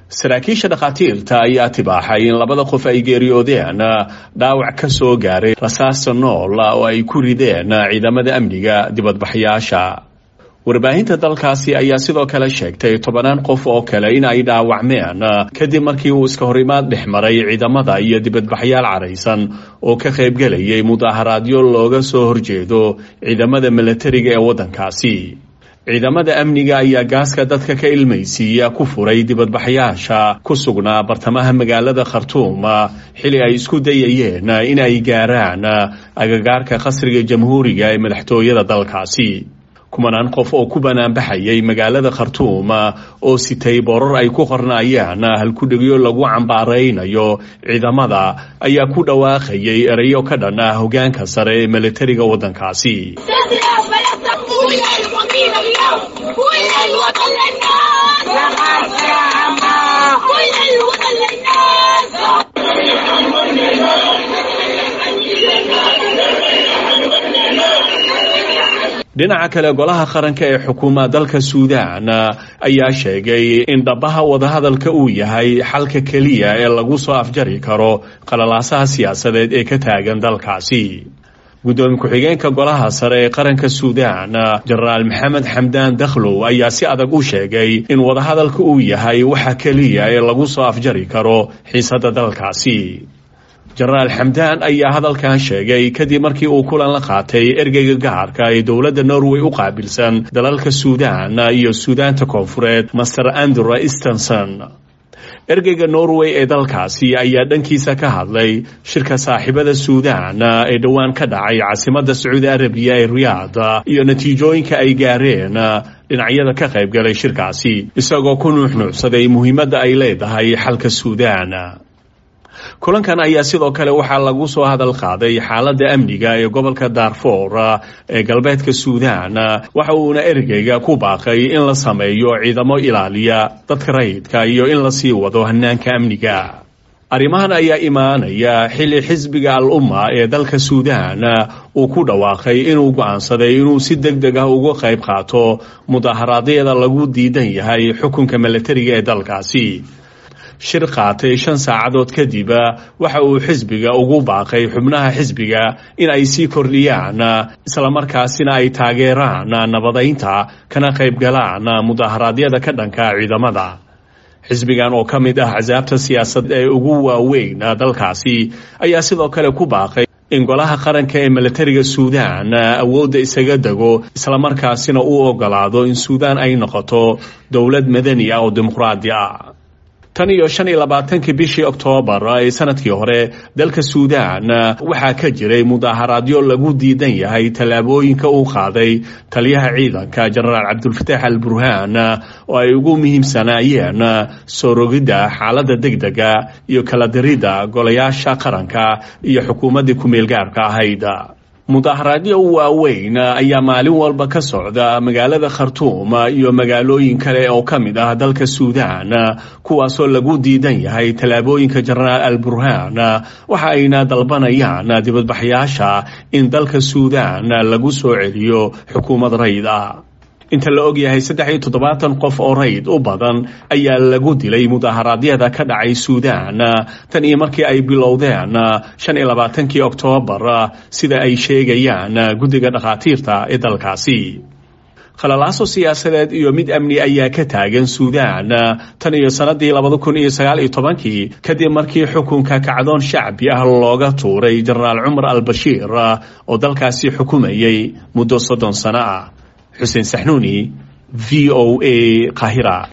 saraakiisha dhakhaatiirta ayaa tibaaxay in labada qof ay geeriyoodeen dhaawac ka soo gaaray rasaasta nool oo ay ku rideen ciidamada amniga dibadbaxyaasha warbaahinta dalkaasi ayaa sidoo kale sheegtay tobanaan qof oo kale in ay dhaawacmeen kadib markii uu iska horimaad dhex maray ciidamada iyo dibadbaxyaal caraysan oo ka qaybgelayay mudaaharaadyo looga soo horjeedo ciidamada milatariga ee waddankaasi ciidamada amniga ayaa gaaska dadka ka ilmaysiiya ku furay dibadbaxyaasha ku sugnaa bartamaha magaalada khartuum xili ay isku dayayeen in ay gaaraan agagaarka qasriga jamhuuriga ee madaxtooyada dalkaasi kumanaan qof oo ku banaanbaxayay magaalada khartuum oo sitay boorar ay ku qornaayaan halkudhegyo lagu cambaaraynayo ciidamada ayaa ku dhawaaqayay erayo ka dhan ah hogaanka sare ee milatariga waddankaasi dhinaca kale golaha qaranka ee xukuuma dalka suudaan ayaa sheegay in dhabaha wadahadalka uu yahay xalka keliya ee lagu soo afjari karo qalalaasaha siyaasadeed ee ka taagan dalkaasi guddoomiye ku-xigeenka golaha sare ee qaranka suudaan jenaraal maxamed xamdaan dakhlow ayaa si adag u sheegay in wadahadalka uu yahay waxa keliya ee lagu soo afjari karo xiisadda dalkaasi jenaraal xamdaan ayaa hadalkan sheegay kadib markii uu kulan la qaatay ergeyga gaarka ee dowladda norway u qaabilsan dalalka suudaan iyo suudaanta koonfureed master andrew stenson ergeyga norway ee dalkaasi ayaa dhankiisa ka hadlay shirka saaxiibada suudaan ee dhowaan ka dhacay caasimadda sacuudi arabiya ee riyaad iyo natiijooyinka ay gaareen dhinacyada ka qaybgalay shirkaasi isagoo ku nuuxnuucsaday muhiimadda ay leedahay xalka suudaan kulankan ayaa sidoo kale waxaa lagu soo hadal qaaday xaaladda amniga ee gobolka daarfour ee galbeedka suudaan waxa uuna ergeyga ku baaqay in la sameeyo ciidamo ilaaliya dadka rayidka iyo in la sii wado hanaanka amniga arrimahan ayaa imaanaya xilli xisbiga al umma ee dalka suudaan uu ku dhawaaqay inuu go'aansaday inuu si deg deg ah uga qayb qaato mudaharaadyada lagu diidan yahay xukunka milatariga ee dalkaasi shir qaatay shan saacadood kadib waxa uu xisbiga ugu baaqay xubnaha xisbiga in ay sii kordhiyaan islamarkaasina ay taageeraan nabadaynta kana qaybgalaan mudaharaadyada ka dhanka ciidamada xisbigan oo ka mid ah casaabta siyaasad ee ugu waaweyn dalkaasi ayaa sidoo kale ku baaqay in golaha qaranka ee milatariga suudaan awoodda isaga dego islamarkaasina uu ogolaado in suudaan ay noqoto dowlad madani ah oo dimuqraadi ah tan iyo shan iyo labaatankii bishii oktoobar ee sanadkii hore dalka suudaan waxaa ka jiray mudaaharaadyo lagu diidan yahay tallaabooyinka uu qaaday taliyaha ciidanka jenaraal cabdulfataax al burhaan oo ay ugu muhiimsanaayeen soo rogidda xaaladda degdega iyo kala diridda golayaasha qaranka iyo xukuumaddii ku-meelgaarka ahayd mudaaharaadyo waaweyn ayaa maalin walba ka socda magaalada khartuum iyo magaalooyin kale oo ka mid ah dalka suudaan kuwaasoo lagu diidan yahay tallaabooyinka jenaraal al burhaan waxa ayna dalbanayaan dibadbaxyaasha in dalka suudaan lagu soo celiyo xukuumad rayd ah inta la og yahay saddex iyo toddobaatan qof oo rayd u badan ayaa lagu dilay mudaharaadyada ka dhacay suudaan tan iyo markii ay bilowdeen shan iyo labaatankii oktoobar sida ay sheegayaan guddiga dhakhaatiirta ee dalkaasi khalalaaso siyaasadeed iyo mid amni ayaa ka taagan suudaan tan iyo sannadii labada kun iyo sagaal iyo tobankii kadib markii xukunka kacdoon shacbi ah looga tuuray jenaraal cumar al bashiir oo dalkaasi xukumayay muddo soddon sano ah xuseen saxnuuni v o a qahira